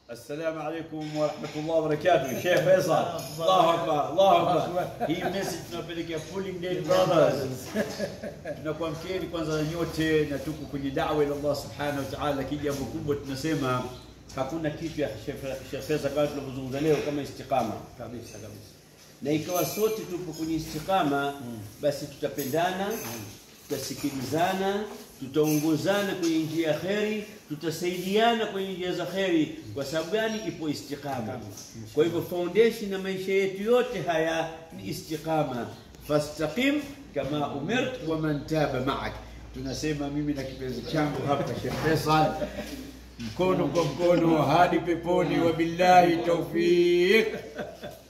السلام عليكم ورحمة الله وبركاته Sheikh Faisal Allahu Akbar Allahu Akbar hii message tunapelekea Pulling Day Brothers tunakuamkieni kwanza nyote na tuko kwenye da'wa ila Allah subhanahu wa ta'ala lakini jambo kubwa tunasema hakuna kitu ya Sheikh Faisal kama tunavyozungumza leo kama istiqama kabisa kabisa na ikawa sote tupo kwenye istiqama basi tutapendana tutasikilizana tutaongozana kwenye njia ya kheri tutasaidiana kwenye njia za kheri kwa sababu gani ipo istiqama kwa hivyo foundation ya maisha yetu yote haya ni istiqama fastaqim kama umirt wa man taba ma'ak tunasema mimi na kipenzi changu hapa Sheikh Faisal mkono kwa mkono hadi peponi wabillahi taufiq